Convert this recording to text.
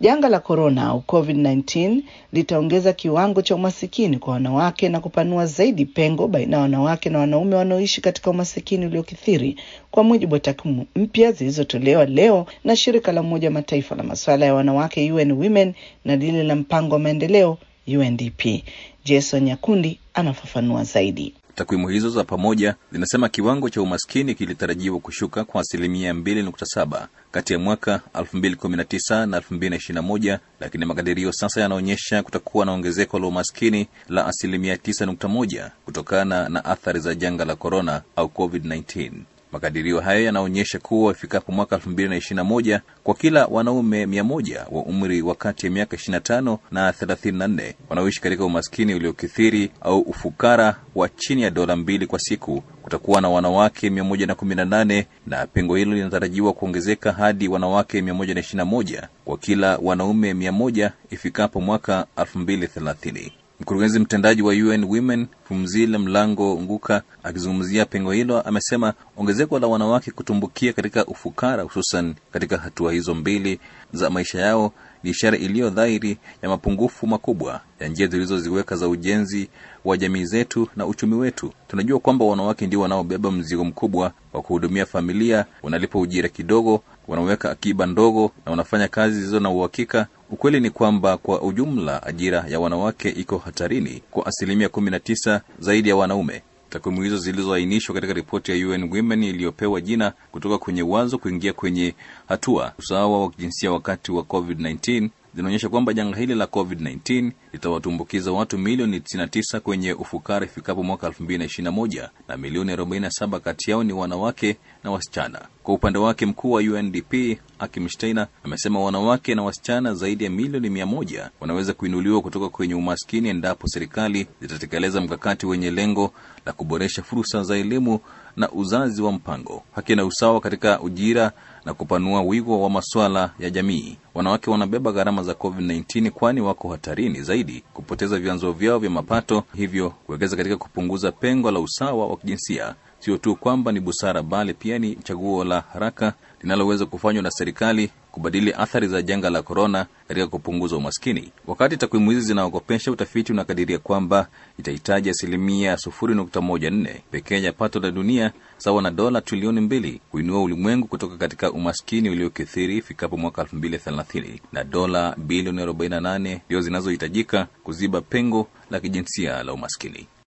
Janga la korona au COVID-19 litaongeza kiwango cha umasikini kwa wanawake na kupanua zaidi pengo baina ya wanawake na wanaume wanaoishi katika umasikini uliokithiri, kwa mujibu wa takwimu mpya zilizotolewa leo na shirika la Umoja wa Mataifa la masuala ya wanawake UN Women na lile la mpango wa maendeleo UNDP. Jason Nyakundi anafafanua zaidi. Takwimu hizo za pamoja zinasema kiwango cha umaskini kilitarajiwa kushuka kwa asilimia 2.7 kati ya mwaka 2019 na 2021, lakini makadirio sasa yanaonyesha kutakuwa na ongezeko la umaskini la asilimia 9.1 kutokana na athari za janga la korona au COVID-19. Makadirio hayo yanaonyesha kuwa ifikapo mwaka 2021 kwa kila wanaume 100 wa umri wa kati ya miaka 25 na 34 wanaoishi katika umaskini uliokithiri au ufukara wa chini ya dola mbili kwa siku kutakuwa na wanawake 118 na pengo hilo linatarajiwa kuongezeka hadi wanawake 121 kwa kila wanaume 100 ifikapo mwaka 2030. Mkurugenzi mtendaji wa UN Women Phumzile Mlambo Nguka akizungumzia pengo hilo amesema ongezeko la wanawake kutumbukia katika ufukara, hususan katika hatua hizo mbili za maisha yao, ni ishara iliyo dhahiri ya mapungufu makubwa ya njia zilizoziweka za ujenzi wa jamii zetu na uchumi wetu. Tunajua kwamba wanawake ndio wanaobeba mzigo mkubwa wa kuhudumia familia, wanalipa ujira kidogo, wanaweka akiba ndogo na wanafanya kazi zilizo na uhakika. Ukweli ni kwamba kwa ujumla ajira ya wanawake iko hatarini kwa asilimia kumi na tisa zaidi ya wanaume. Takwimu hizo zilizoainishwa katika ripoti ya UN Women iliyopewa jina kutoka kwenye wazo kuingia kwenye hatua usawa wa kijinsia wakati wa COVID-19 zinaonyesha kwamba janga hili la COVID-19 litawatumbukiza watu milioni 99 kwenye ufukara ifikapo mwaka 2021 na milioni 47 kati yao ni wanawake na wasichana. Kwa upande wake, mkuu wa UNDP Akim Steiner amesema wanawake na wasichana zaidi ya milioni 100 wanaweza kuinuliwa kutoka kwenye umaskini endapo serikali zitatekeleza mkakati wenye lengo la kuboresha fursa za elimu na uzazi wa mpango, haki na usawa katika ujira na kupanua wigo wa masuala ya jamii. Wanawake wanabeba gharama za COVID-19 kwani wako hatarini zaidi kupoteza vyanzo vyao vya mapato, hivyo kuwekeza katika kupunguza pengo la usawa wa kijinsia sio tu kwamba ni busara, bali pia ni chaguo la haraka linaloweza kufanywa na serikali kubadili athari za janga la korona katika kupunguza umaskini. Wakati takwimu hizi zinaogopesha, utafiti unakadiria kwamba itahitaji asilimia 0.14 pekee ya pato la dunia sawa na dola trilioni mbili kuinua ulimwengu kutoka katika umaskini uliokithiri ifikapo mwaka 2030 na dola bilioni 48 ndio zinazohitajika kuziba pengo la kijinsia la umaskini.